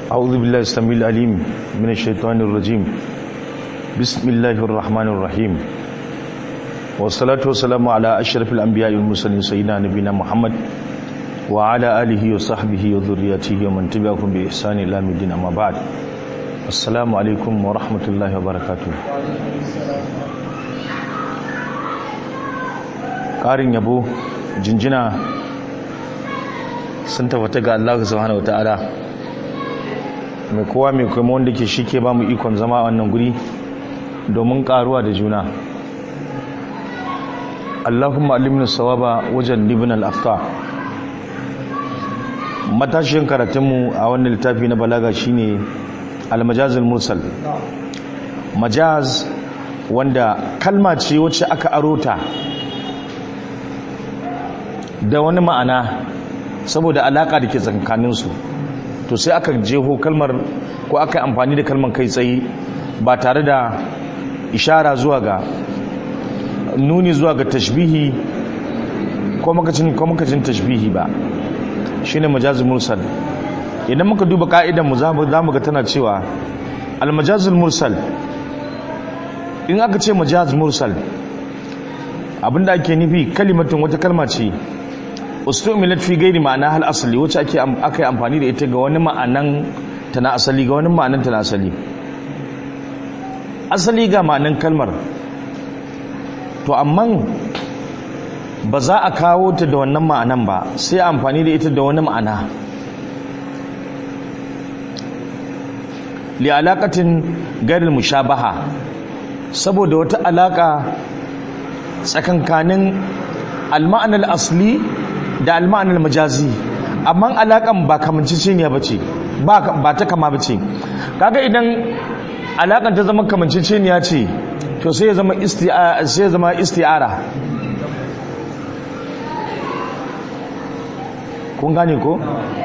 أعوذ بالله السميع العليم من الشيطان الرجيم بسم الله الرحمن الرحيم والصلاة والسلام على أشرف الأنبياء والمرسلين سيدنا نبينا محمد وعلى آله وصحبه وذريته ومن تبعهم بإحسان إلى الدين أما بعد السلام عليكم ورحمة الله وبركاته ƙarin yabo jinjina sun tafata ga Allah subhanahu wataala mai kowa mai kuma wanda ke shi ke ba mu ikon zama a wannan guri domin karuwa da juna Allahumma alimna sawaba wajen libin al-afka matashin karatunmu a wannan littafi na balaga shine al-majazul mursal majaz wanda kalma ce wacce aka arota da wani ma'ana saboda alaka da ke tsakaninsu to sai aka jeho kalmar ko aka amfani da kalmar kai tsaye ba tare da ishara zuwa ga nuni zuwa ga tashbihi ko makacin ko makacin tashbihi ba shine majazul mursal idan muka duba ka'idan mu zamu zamu ga tana cewa al majazul mursal in aka ce majaz mursal abinda ake nufi kalimatun wata kalma ce ustumilat fi gairi ma'ana hal asali wacce ake aka yi amfani da ita ga wani ma'anan ta na asali ga wani ma'anan ta na asali asali ga ma'anan kalmar to amma ba za a kawo ta da wannan ma'anan ba sai amfani da ita da wani ma'ana li alaqatin gairil mushabaha saboda wata alaka tsakankanin al-ma'anar asli da almanar majazi amma alakan ba kamanciciniya ba ce ba ta kama ba ce kaga idan alakan ta zama kamanciciniya ce to sai ya zama isti'ara kun gane ko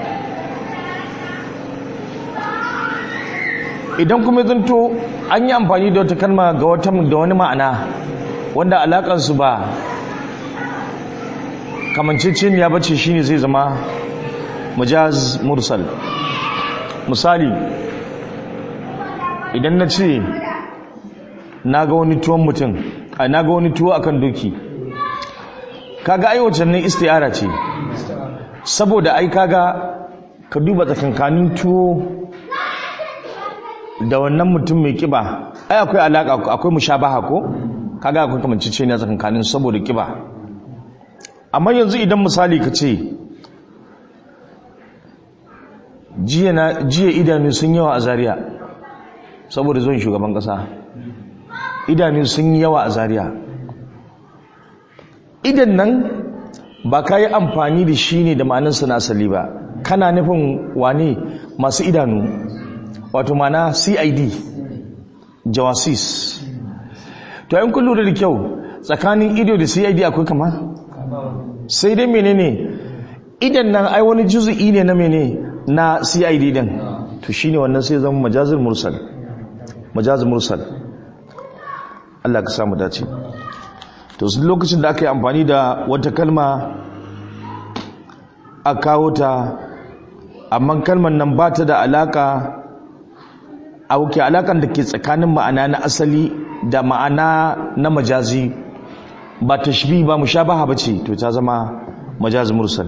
idan kuma zanto an yi amfani da wata kalma ga wata da wani ma'ana wanda alakansu ba kamancicin ya bace shine zai zama majaz mursal misali idan na ce na ga wani tuwon mutum a na ga wani tuwo akan doki kaga ai wacce ne istiyara ce saboda ai kaga ka duba tsakankanin tuwo da wannan mutum mai kiba ai akwai alaka akwai mushabaha ko kaga akwai kamancicin ya tsakankanin saboda kiba amma yanzu idan misali ka ce jiya idanu sun yawa a zariya saboda zuwan shugaban kasa idanu sun yawa a zariya idan nan ba ka yi amfani da shi ne da ma'aninsa na asali ba kana nufin wane masu idanu wato mana cid jawasis to yin kun lura da kyau tsakanin ido da cid akwai kama sai dai menene idan nan ai wani juzu'i ne na mene na CID din to shine wannan sai zama majazul mursal majazul mursal Allah ka samu dace to lokacin da aka yi amfani da wata kalma a kawo ta amma kalmar nan ba ta da alaka a wuke alakan da ke tsakanin ma'ana na asali da ma'ana na majazi ba tashbih ba mushabaha bace to ta zama majaz mursal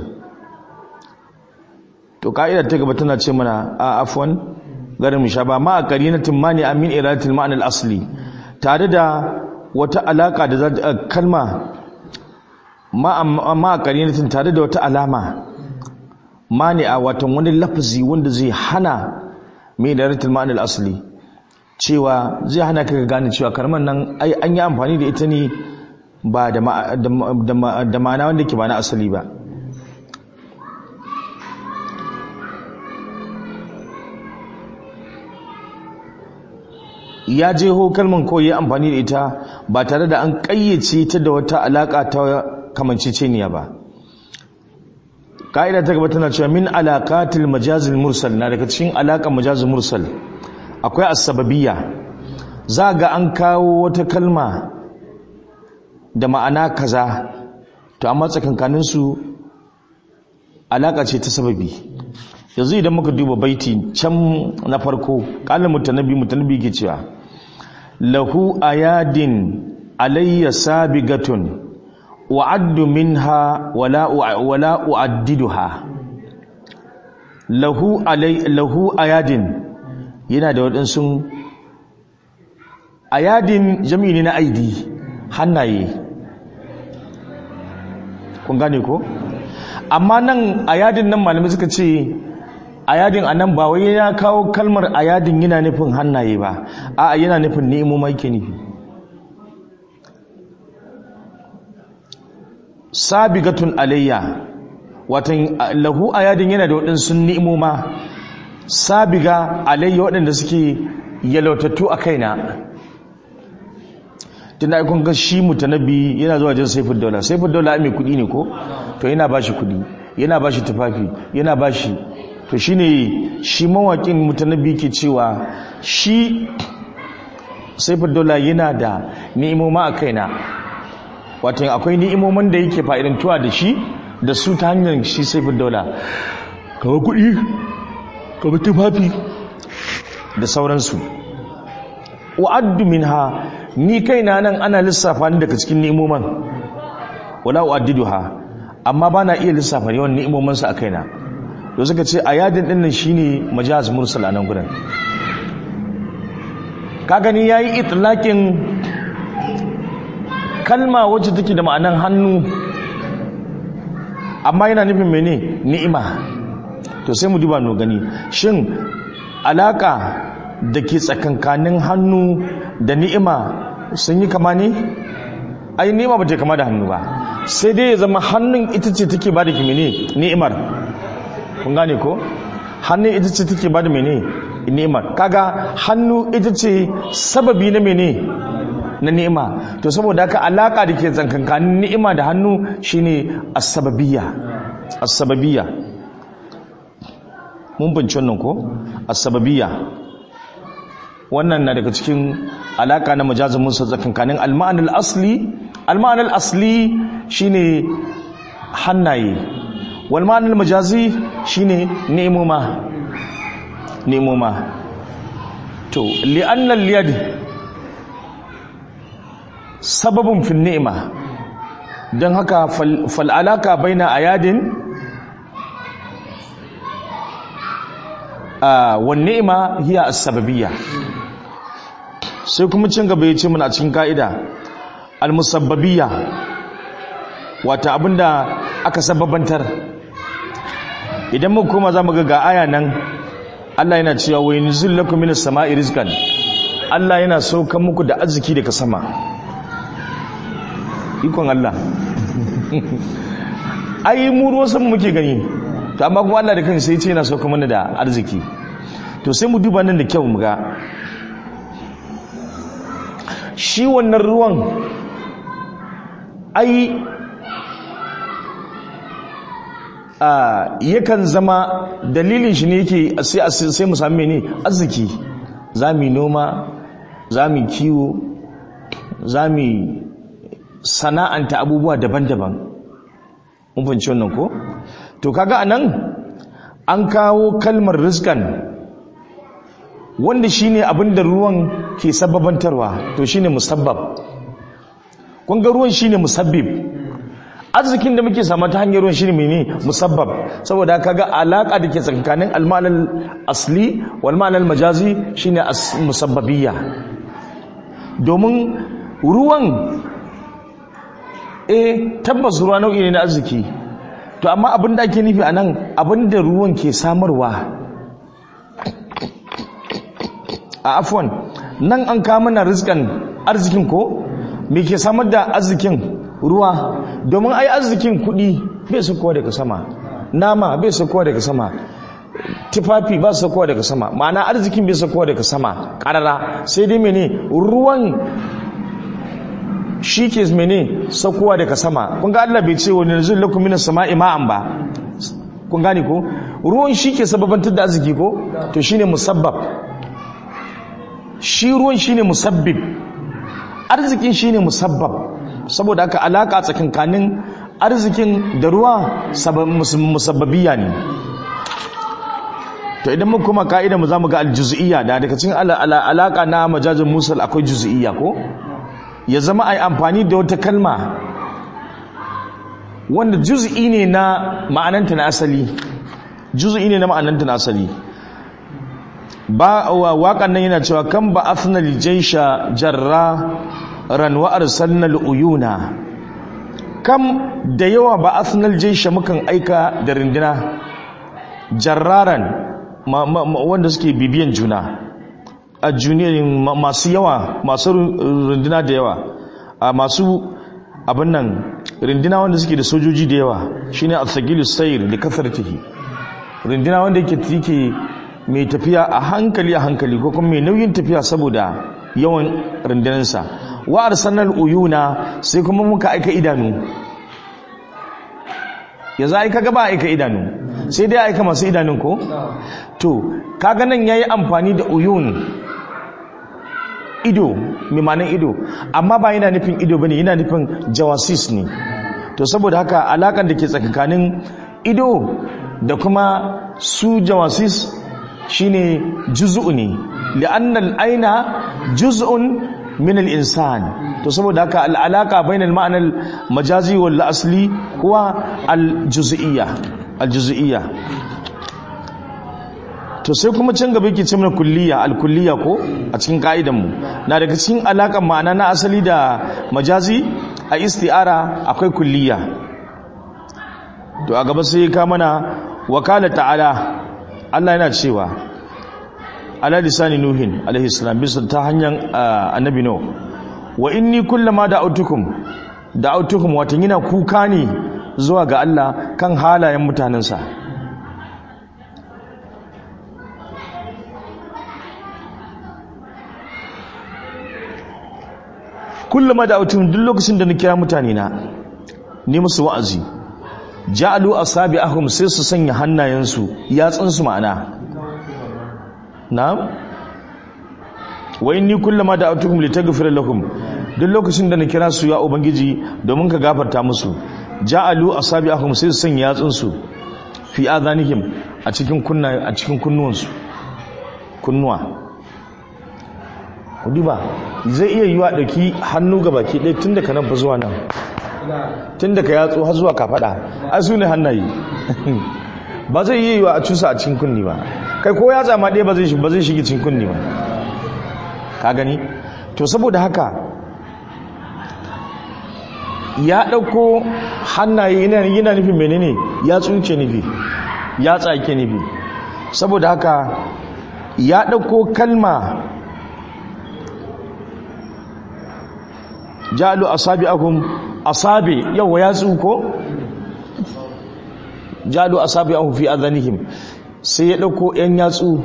to ka'idar ta gaba tana ce mana a afwan garin mushabaha ma qarinatin mani amin iradatil ma'na al-asli tare da wata alaka da kalma ma ma qarinatin tare da wata alama mani a watan wani lafazi wanda zai hana min iradatil ma'na al-asli cewa zai hana ka gane cewa kalmar nan ai an yi amfani da ita ne ba da ma'ana wanda ke ba na asali ba ya je ho kalman ko ya amfani da ita ba tare da an ƙayyace ta da wata alaƙa ta kamanceceniya ba ƙa'ida ta gaba tana cewa min alaƙatil majazil mursal na daga cikin alaƙar majazil mursal akwai asababiyya za ga an kawo wata kalma da ma'ana kaza to amma tsakankaninsu alaƙa ce ta sababi yanzu idan muka duba baiti can na farko kalin mutanabi mutanabi ke cewa lahu ayadin alayya sabigatun wa'addu minha wala wala u'addiduha lahu alay lahu ayadin yana da waɗansu ayadin jami'i ne na aidi hannaye kun gane ko amma nan ayadin nan malamai suka ce ayadin anan ba wai ya kawo kalmar ayadin yana nufin hannaye ba a yana nufin nemo mai ke nufi sabigatun alayya watan lahu ayadin yana da waɗansu ni'imoma sabiga alayya waɗanda suke yalautattu a kaina tunda ai kun ga shi mutanabi yana zuwa jin saifin daula saifin daula mai kudi ne ko to yana bashi kudi yana bashi tufafi yana bashi to shine shi mawakin mutanabi ke cewa shi saifin daula yana da ni'imoma a kaina wato akwai ni'imomin da yake fa'idantuwa da shi da su ta hanyar shi saifin daula kawai kudi kawai tufafi da sauransu wa'addu minha ni kaina nan ana lissafa ni daga cikin ni'imoman wala u'addiduha amma bana iya lissafa yawan ni'imoman sa a kaina to suka ce ayadin din nan shine majaz mursal anan gurin ka gani yayi itlaqin kalma wacce take da ma'anan hannu amma yana nufin mene ni'ima to sai mu duba no gani shin alaka da ke tsakankanin hannu da ni'ima sun yi kama ne? ai ni'ima ba ta kama da hannu ba sai dai ya zama hannun ita ce take ba da kimene ni'imar kun gane ko? hannun ita ce take ba da mene ni'imar kaga hannu ita ce sababi na mene na ni'ima to saboda haka alaka da ke tsakankanin ni'ima da hannu shine as-sababiyya as-sababiyya mun bince wannan ko as-sababiyya wannan na daga cikin alaka na majazin musa tsakankanin alma'anar asli alma'anar asli shine hannaye walma'anar majazi shine nemoma nemoma to li'annal liyad sababin fin ni'ima don haka fal'alaka baina ayadin wa ni'ima hiya as-sababiyya sai kuma cin gaba ya ce muna cikin ka'ida al-musabbabiyya wata abinda aka sababantar idan muka koma za mu ga ga aya nan Allah yana cewa wa yunzil lakum minas sama'i rizqan Allah yana saukan muku da arziki daga sama ikon Allah ai mu ruwan sama muke gani to amma kuma Allah da kansa sai ce yana saukan mana da arziki to sai mu duba nan da kyau mu ga shi wannan ruwan ai yakan zama dalilin shi ne yake sai mu sami ne arziki za mu noma za mu kiwo za mu sana'anta abubuwa daban-daban mun fahimci wannan ko to kaga anan an kawo kalmar rizkan wanda shine abin da ruwan ke sababantarwa to shine musabbab kun ga ruwan shine musabbib arzikin da muke samu ta hanyar ruwan shine mene musabbab saboda kaga alaka da ke tsakanin almalal asli wal malal majazi shine musabbabiyya domin ruwan eh tabbas ruwa nau'i ne na arziki to amma abin da ake nufi anan abin da ruwan ke samarwa a afwan nan an kama na rizkan arzikin ko me ke samar da arzikin ruwa domin ai arzikin kudi bai sakowa daga sama nama bai sakowa daga sama tufafi ba sakowa daga sama ma'ana arzikin bai sakowa daga sama karara sai dai mene ruwan shi ke mene sakowa daga sama kun ga Allah bai ce wani nazil lakum minas sama'i ma'an ba kun gane ko ruwan shi ke sababantar da arziki ko to shine musabbab shi ruwan shine musabbib arzikin shine musabbab saboda haka alaka tsakankanin arzikin da ruwa musabbabiya ne to idan mun kuma ka'ida mu zamu ga aljuz'iyya da daga cikin alaka na majazin musal akwai juz'iyya ko ya zama ai amfani da wata kalma wanda juz'i ne na ma'ananta na asali juz'i ne na ma'ananta na asali ba waƙan nan yana cewa kan ba afna lijaisha jarra ran wa arsalna uyuna kam da yawa ba afna lijaisha mukan aika da rindina jarraran wanda suke bibiyan juna a juniyoyin masu yawa masu rindina da yawa a masu abin nan rindina wanda suke da sojoji da yawa shine al-thaqilu sayr da kasartihi rindina wanda yake yake mai tafiya a hankali a hankali ko kuma mai nauyin tafiya saboda yawan rindinansa wa arsalnal uyuna sai kuma muka aika idanu yanzu aika gaba aika idanu sai dai aika masu idanun ko to kaga nan yayi amfani da uyun ido mimanin ido amma ba yana nufin ido bane yana nufin jawasis ne to saboda haka alakan da ke tsakanin ido da kuma su jawasis shine juz'u ne li'anna al-aina juz'un min al-insan to saboda haka al-alaqa bayna al-ma'na al-majazi wal asli huwa al-juz'iyya al-juz'iyya to sai kuma can gaba yake ce mana kulliya al-kulliya ko a cikin ka'idan mu na daga cikin alakan ma'ana na asali da majazi a isti'ara akwai kulliya to a gaba sai ka mana wakala ta'ala Allah yana cewa ala lisani nuhin alaihi salam bisa ta hanyar annabi no wa inni kullama da'autukum da'autukum watan yana kuka ne zuwa ga Allah kan halayen mutanensa kullama da'autukum duk lokacin da na kira mutane na ne musu wa'azi ja'alu asabi'ahum sai su sanya hannayensu yatsunsu ma'ana na'am wa inni kullama da'atukum litaghfira lakum duk lokacin da na kira su ya ubangiji domin ka gafarta musu ja'alu asabi'ahum sai su sanya yatsunsu fi adhanihim a cikin kunna a cikin kunnuwansu kunnuwa kudi ba zai iya yiwa dauki hannu ga baki ɗaya tun daga nan fa zuwa nan tun daga yatsu har zuwa kafada a su ne hannaye ba zai iya yiwa a cusa a cikin kunni ba kai ko yatsa ma ɗaya ba zai shige cikin kunni ba ka gani to saboda haka ya ɗauko hannaye yana nufin menene ya tsuke nufi ya tsake nufi saboda haka ya ɗauko kalma jalu asabi'ahum asabi yawa ya tsuko jalu asabi'ahum fi adhanihim sai ya dauko yan yatsu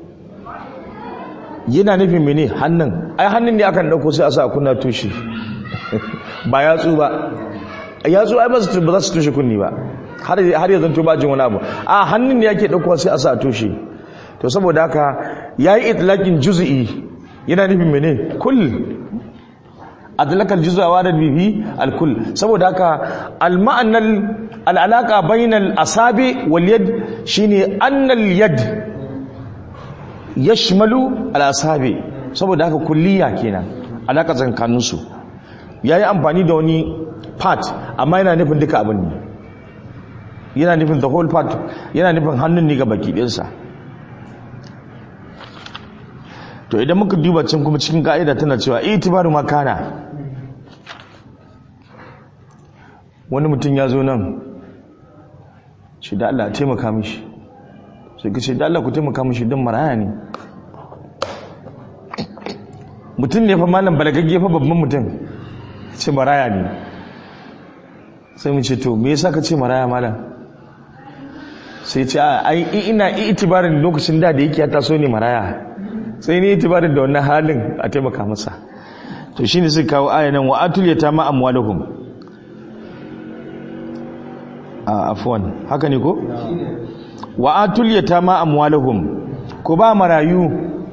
yana nufin mene hannun ai hannun ne akan dauko sai a sa kunna tushe ba yatsu ba yatsu ai ba za su tushe kunni ba har har ya zanto ba jin wani abu a hannun ne yake dauko sai a sa tushe to saboda haka yayi itlaqin juz'i yana nufin mene kull adlaka aljuz'a wa rad bihi alkull saboda haka alma'anal al'alaqa bainal asabi wal yad shine annal yad yashmalu al asabi saboda haka kulliya kenan alaka tsakanin su yayi amfani da wani part amma yana nufin duka abin ne yana nufin the whole part yana nufin hannun ne ga baki ɗinsa to idan muka duba can kuma cikin ka'ida tana cewa itibaru makana wani mutum ya zo nan shi da Allah taimaka mishi sai ka ce da Allah ku taimaka mishi don maraya ne mutum ne fa malam balagagge fa babban mutum ce maraya ne sai mu ce to me yasa ka ce maraya malam sai ce ai ina itibarin lokacin da da yake ya taso ne maraya sai ne itibarin da wannan halin a taimaka masa to shine suka kawo ayanan wa atul yatama amwaluhum a afwan haka ne ko wa atul yatama amwaluhum ko ba marayu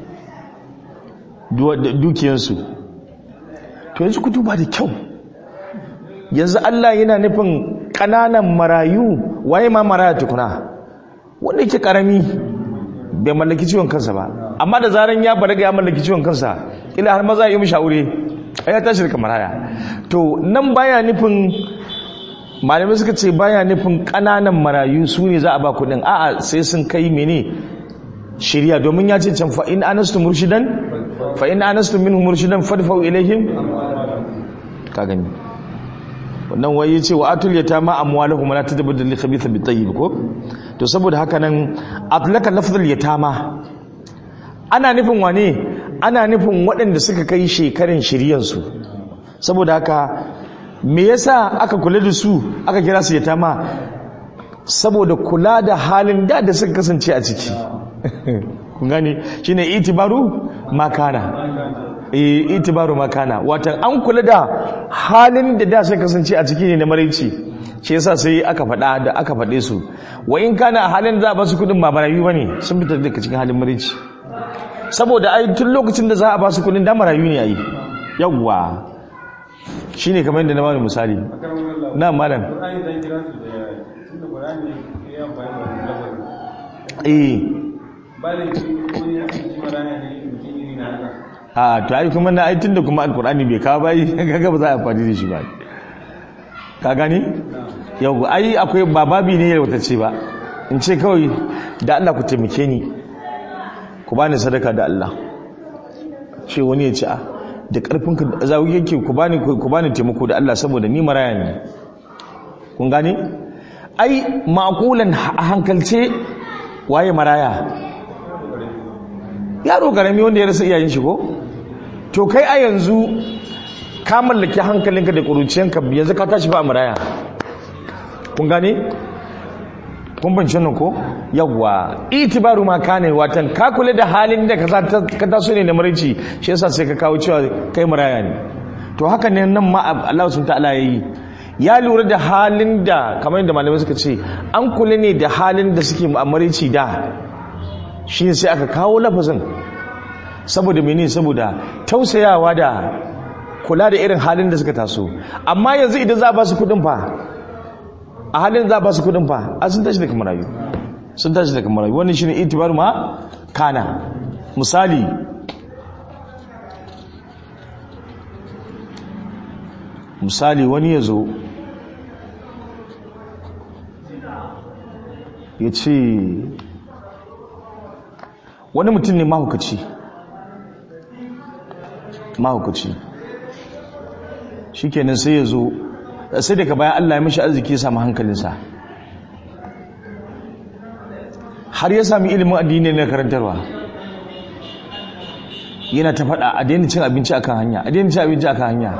dukiyansu to yanzu ku duba da kyau yanzu Allah yana nufin ƙananan marayu waye ma maraya tukuna wanda yake ƙarami bai mallaki ciwon kansa ba amma da zaran ya balaga ya mallaki ciwon kansa ila har maza ya yi mishi aure ai ya tashi da kamar haya to nan baya nufin malamai suka ce baya nufin kananan marayu su ne za a ba kudin a'a sai sun kai mene shirya domin ya ce can fa in anastu murshidan fa in anastu minhum murshidan fadfa'u ilaihim ka gani wannan wai yace wa atul yatama amwaluhum la tadbudul li khabitha bit tayyib ko to saboda haka nan atlaka lafzul yatama ana nufin wane ana nufin waɗanda suka kai shekarun shiryan su saboda haka me yasa aka kula da su aka kira su yatama saboda kula da halin da da suka kasance a ciki kun gane shine itibaru makana eh itibaru makana watan an kula da halin da da suka kasance a ciki ne na maraici shi yasa sai aka faɗa da aka faɗe su wa in kana halin za a ba su kuɗin ba marayu bane sun fita daga cikin halin maraici saboda ai tun lokacin da za a ba su kuɗin da marayu ne ai yawwa shine kamar yadda na bani misali na malam eh a to ai kuma na aitin da kuma alkur'ani bai kawo bai kaga ba za a amfani da shi ba ka gani yau ai akwai bababi ne ya ce ba in ce kawai da Allah ku taimake ni ku bani sadaka da Allah ce wani ya ce a da karfin ka za yake ku bani ku bani taimako da Allah saboda ni maraya ne kun gani ai maqulan a hankalce waye maraya yaro karami wanda ya rasa iyayen shi ko to kai a yanzu ka mallaki hankalinka da ƙuruciyanka yanzu ka tashi ba maraya kun gane kun banci nan ko yawwa itibaru ma ka ne watan ka kula da halin da ka taso ne na marici shi yasa sai ka kawo cewa kai maraya ne to haka ne nan ma Allah sun ta'ala yayi ya lura da halin da kamar yadda malamai suka ce an kula ne da halin da suke marici da shi ne sai aka kawo lafazin saboda mene saboda tausayawa da kula da irin halin da suka taso amma yanzu idan za a ba su kudin fa a halin za a ba su kudin fa a sun tashi daga marayu sun tashi daga marayu wannan shine itibar ma kana misali misali wani ya zo ya ce wani mutum ne mahukaci mahukaci shi kenan sai ya zo sai daga bayan Allah ya mishi arziki ya samu hankalinsa har ya sami ilimin addini na karantarwa yana ta faɗa a daina cin abinci akan hanya a daina cin abinci akan hanya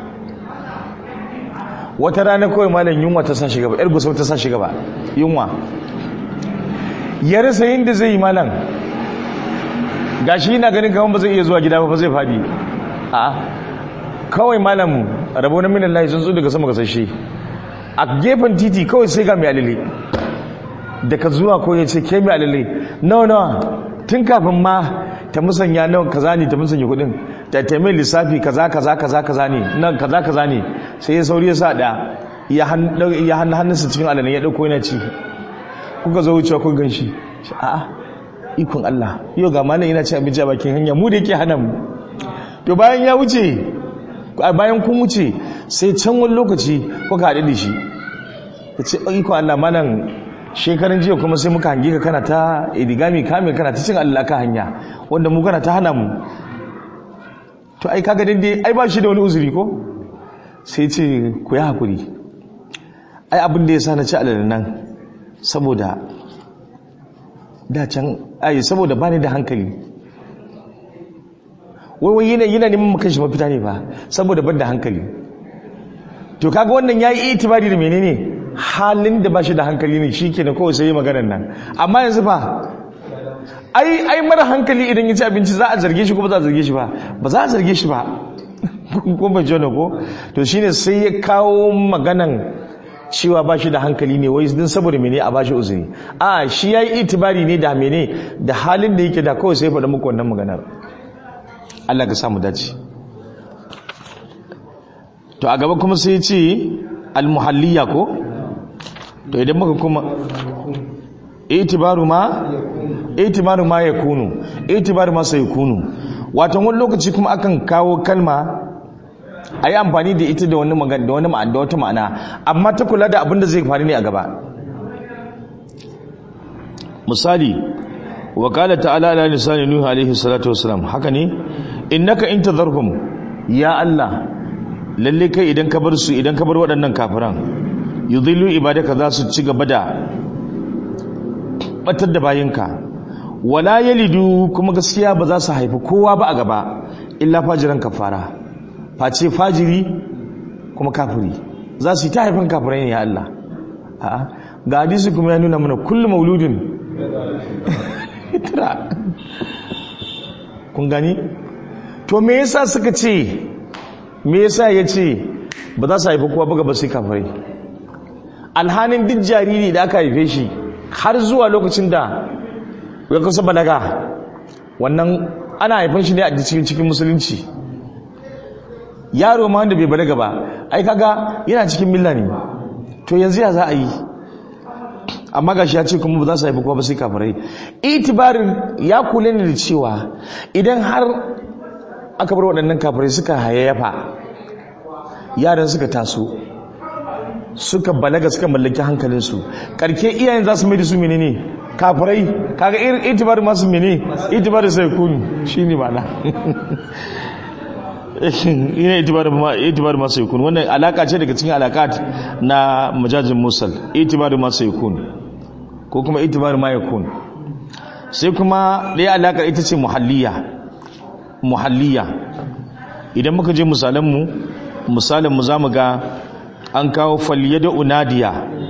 wata rana kawai malam yunwa ta sa shi gaba yar gusau ta sa shi gaba yunwa ya rasa yin da zai yi malam gashi yana ganin kamar ba zai iya zuwa gida ba zai fadi a kawai malam rabo na minan lahi sun zo daga sama gasashe a gefen titi kawai sai ga mai alile daga zuwa ko ya ce ke mai alile nawa nawa tun kafin ma ta musanya nawa kaza ne ta musanya kudin ta taimai lissafi kaza kaza kaza kaza ne nan kaza kaza ne sai ya sauri ya sa da ya hannu hannunsa cikin alalin ya dauko yana ci kuka zo wucewa kun gan shi a'a ikon Allah yau ga malam yana ci abinci a bakin hanya mu da yake hana mu to bayan ya wuce bayan kun wuce sai can wani lokaci kuka haɗu da shi ya ce ikon Allah malam shekarun jiya kuma sai muka hangi ka kana ta idigami kame kana ta cin Allah ka hanya wanda mu kana ta hana mu to ai kaga dai ai ba shi da wani uzuri ko sai ce ku yi hakuri ai abin da ya sa na ci alal nan saboda da can ai saboda bani da hankali wai wai yana yana neman maka shi mafita ne ba saboda ban da hankali to kaga wannan yayi itibari da menene halin da bashi da hankali ne shikenan kawai sai maganar nan amma yanzu fa ai ai mara hankali idan ya ci abinci za a zarge shi ko ba za a zarge shi ba ba za a zarge shi ba ko ba jona ko to shine sai ya kawo maganan cewa ba shi da hankali ne wai din saboda mene a bashi uzuri a shi yayi itibari ne da mene da halin da yake da kawai sai faɗa muku wannan maganar Allah ka samu dace to a gaba kuma sai ya ce almuhalliya ko to idan muka kuma itibaru ma itibaru ma yakunu itibaru ma sayakunu wato wani lokaci kuma akan kawo kalma a yi amfani da ita da wani magana da wani ma'ana da wata ma'ana amma ta kula da abin da zai faru ne a gaba misali wa qala ta'ala ala lisani nuhu alaihi salatu wassalam haka ne innaka in tadharhum ya allah lalle kai idan ka bar su idan ka bar waɗannan kafiran yudhillu ibadaka za su ci gaba da batar da bayinka wala yalidu kuma gaskiya ba za su haifi kowa ba a gaba illa fajiran kafara face fajiri kuma kafiri za su yi ta haifin kafirai ne ya Allah a'a ga hadisi kuma ya nuna mana kullu mauludin tira kun gani to me yasa suka ce me yasa ya ce ba za su haifi kowa ba gaba sai kafirai alhanin duk jariri da aka haife shi har zuwa lokacin da ya kusa balaga wannan ana haifan shi ne a cikin musulunci yaro ma wanda bai balaga ba ai kaga yana cikin milla ne to yanzu ya za a yi amma gashi ya ce kuma ba za su haifi kowa ba sai kafirai itibarin ya kula ne da cewa idan har aka bar waɗannan kafirai suka hayayyafa yaran suka taso suka balaga suka mallaki hankalinsu karke iyayen za su mai da su menene kafirai kaga irin itibar masu mene itibar sai kunu shine ba na ina itibar masu yakun wannan alaka ce daga cikin alakat na majajin musal itibar masu yakun ko kuma itibar ma yakun sai kuma ɗaya alakar ita ce muhalliya muhalliya idan muka je misalanmu misalinmu za mu ga an kawo falye da unadiya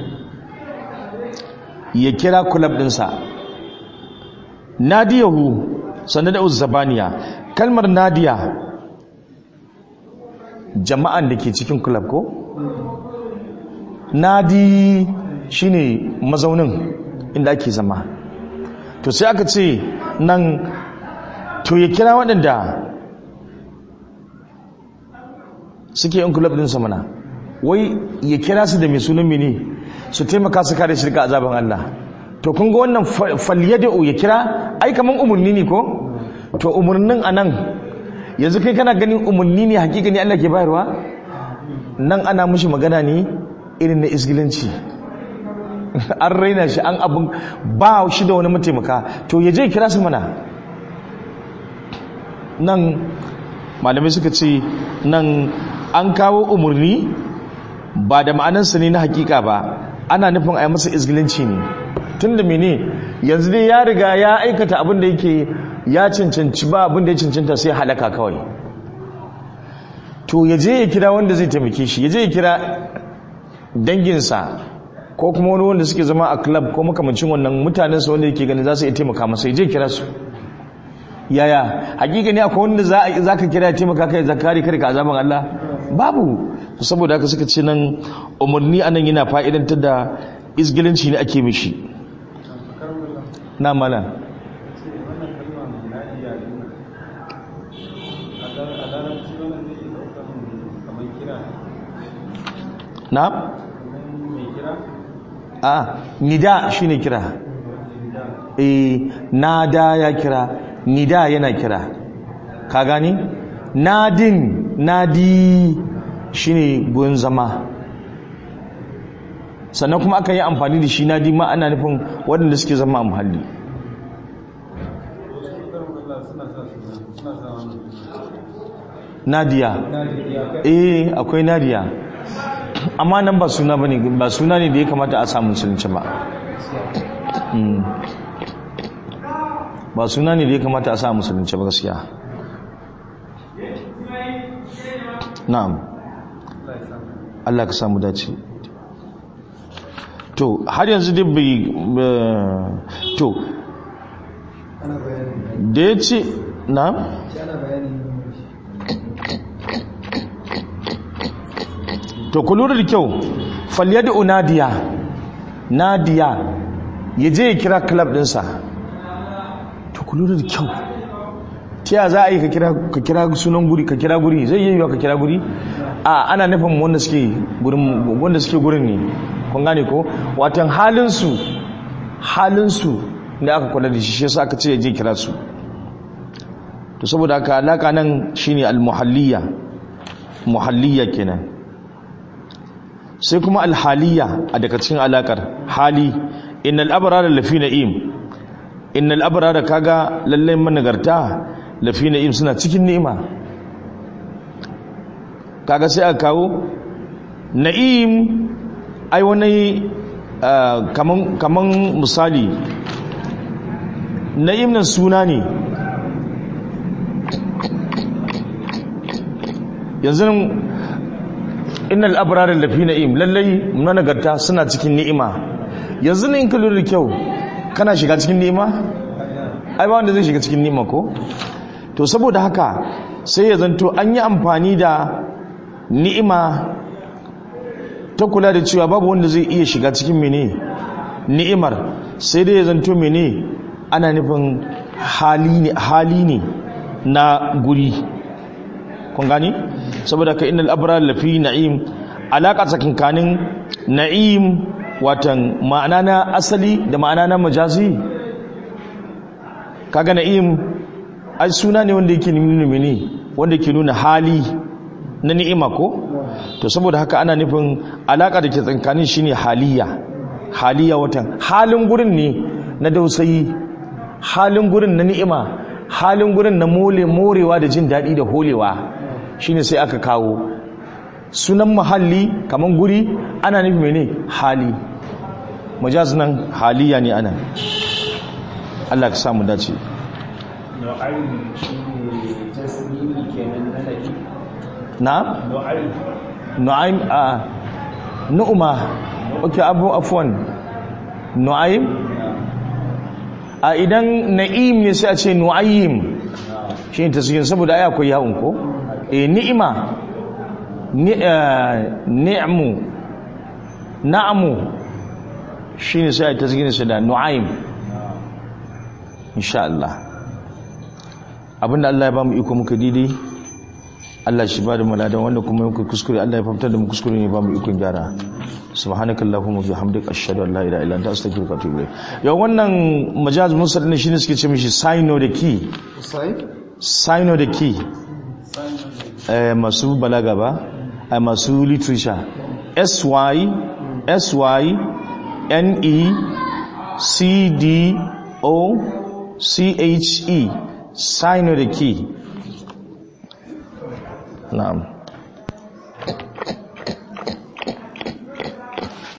ya kira kulab ɗinsa nadiyahu sannan da uzzabaniya kalmar nadiya jama'an da ke cikin kulab ko nadi shine mazaunin inda ake zama to sai aka ce nan to ya kira waɗanda suke yin kulab ɗinsa mana wai ya kira su da mai sunan mene su taimaka su kare shirka azaban Allah to kun ga wannan falyada'u ya kira ai kaman umurni ne ko to umurnin anan yanzu kai kana ganin umurni ne hakika ne Allah ke bayarwa nan ana mushi magana ne irin na isgilanci an raina shi an abin ba shi da wani mataimaka to ya je kira su mana nan malamai suka ce nan an kawo umurni ba da ma'anarsa ne na hakika ba ana nufin a yi masa izgilinci ne tun da mene yanzu dai ya riga ya aikata abin da yake ya cancanci ba abin da ya cancanta sai halaka kawai to ya je ya kira wanda zai taimake shi ya je ya kira danginsa ko kuma wani wanda suke zama a club ko makamancin wannan mutanensa wanda yake ganin za su iya taimaka masa ya je kira su yaya hakika ne akwai wanda za ka kira ya taimaka kai zakari kare ka azaban Allah babu saboda haka suka ce nan umarni anan yana fa'idantar da izgilinci ne ake mishi na mala na? a nida shi ne kira e nada ya kira nida yana kira ka gani? nadin nadi shine gurin zama sannan kuma aka yi amfani da shi nadi ma ana nufin waɗanda suke zama a muhalli nadiya eh akwai nadiya amma nan ba suna bane ba suna ne da ya kamata a samu musulunci ba ba suna ne da ya kamata a samu musulunci ba gaskiya na'am Allah ka samu dace to har yanzu dai bai to da ya ce na to ku lura da kyau falyadu nadiya nadiya ya je ya kira club dinsa to ku lura da kyau ta za a yi ka kira sunan guri ka kira guri zai yi yiwa ka kira guri a ana nufin wanda suke gurin wanda suke gurin ne kun gane ko watan halin su halinsu da aka kula da shi shi yasa aka ce ya je kira su to saboda haka alaka nan shine al-muhalliya muhalliya kenan sai kuma al-haliya a daga cikin alakar hali innal abrara lafi na'im innal abrara kaga lallai managarta lafi na'im suna cikin ni'ima kaga sai aka kawo na'im ai wani kaman kaman misali na'im nan suna ne yanzu innal abrarar lafi na'im lallai managarta suna cikin ni'ima yanzu ne in ka lura da kyau kana shiga cikin ni'ima ai ba wanda zai shiga cikin ni'ima ko to saboda haka sai ya zanto an yi amfani da ni'ima ta kula da cewa babu wanda zai iya shiga cikin mene ni'imar sai dai ya zanto mene ana nufin hali ne hali ne na guri kun gani saboda ka innal abrar lafi na'im alaka tsakankanin na'im watan ma'ana na asali da ma'ana na majazi kaga na'im ai suna ne wanda yake nuna mene wanda yake nuna hali na ni'ima ko to saboda haka ana nufin alaka da ke tsankanin shine haliya haliya watan halin gurin ne na dausayi halin gurin na ni'ima halin gurin na mole morewa da jin daɗi da holewa shine sai aka kawo sunan mahalli kaman guri ana nufi mene hali majaz nan haliya ne ana Allah ka samu dace na nu'aim a nu'uma okay abu afwan nu'aim a idan na'im ne sai a ce nu'ayyim shi ne tasgin saboda ai akwai yawon ko e ni'ima ni'amu na'amu shi ne sai a tasgin sa da nu'aim insha Allah abinda Allah ya ba mu iko muka didi Allah shi ba da maladan wanda kuma muka kuskure Allah ya fahimtar da mu kuskure ne ba mu ikon gyara subhanakallahumma bihamdika ashhadu an la ilaha illa anta astaghfiruka wa atubu ilayk yau wannan majaz musal ne shine suke ce mishi sign the key sign the key eh masu balaga ba eh masu literature s y s y n e c d o c h e sign the key na'am